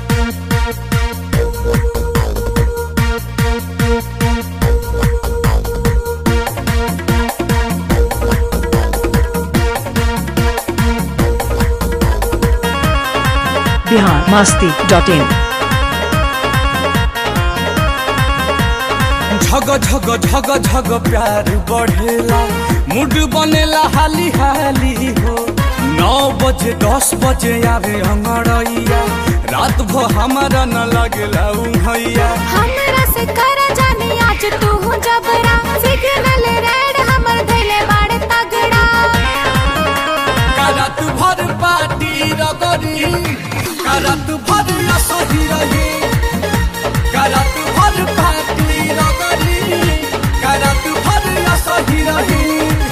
Bihar Masti dot in झग झग झग झग प्यार बढ़ेला mood बनेला हाली हाली हो नौ बजे दस बजे आवे अंगड़ैया रात भो हमारा न लगेला उहैया हमरा से करा जाने आज तू हो जबरा सिग्नल रेड हमर धैले बाड़े तगड़ा करत भर पार्टी रगरी करत भर असही रही करत भर पार्टी रगरी करत भर असही रही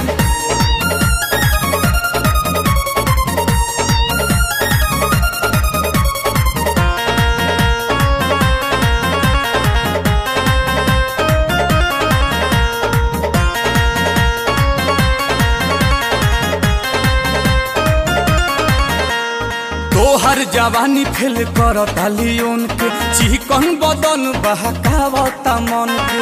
तोहर जवानी फेल करता लियोन के चिकन बदन बहकावता मन के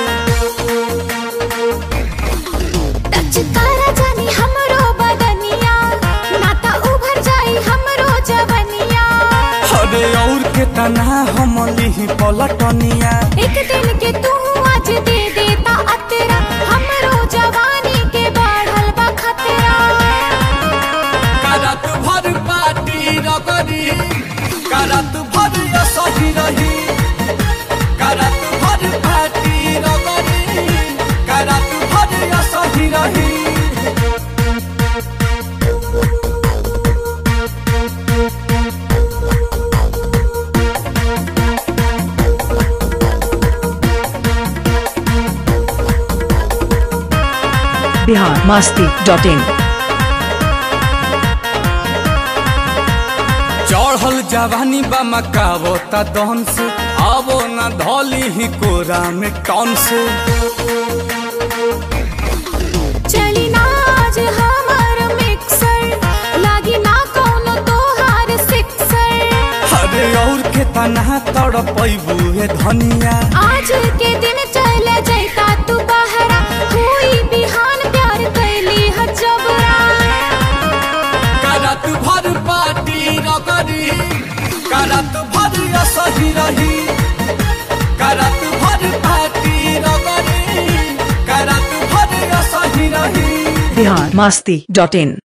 टच करा जानी हमरो बदनिया नाता उभर जाई हमरो जवनिया अरे और के तना हम लिही पलटनिया एक दिन के तू आज दे देता अतरा हमरो जवानी के बढ़ल बा खतरा करत भर पार्टी रगरी करत भर असही रही करत भर पार्टी रगरी करत भर असही रही बिहार मस्ती डॉट इन चढ़ल जवानी बा मकावो ता दहन से आवो न धौली ही कोरा में टन से चली ना आज हमर मिक्सर लागी ना कोनो तोहार सिक्सर अरे और के तना तड़पैबू हे धनिया आज के दिन चल जैता तू बहरा हुई बिहान प्यार कैली ह जबरा करत भर पार्टी रगरी करत भर असही रही करत भर पार्टी रगरी करत भर असही रही बिहार मस्ती डॉट इन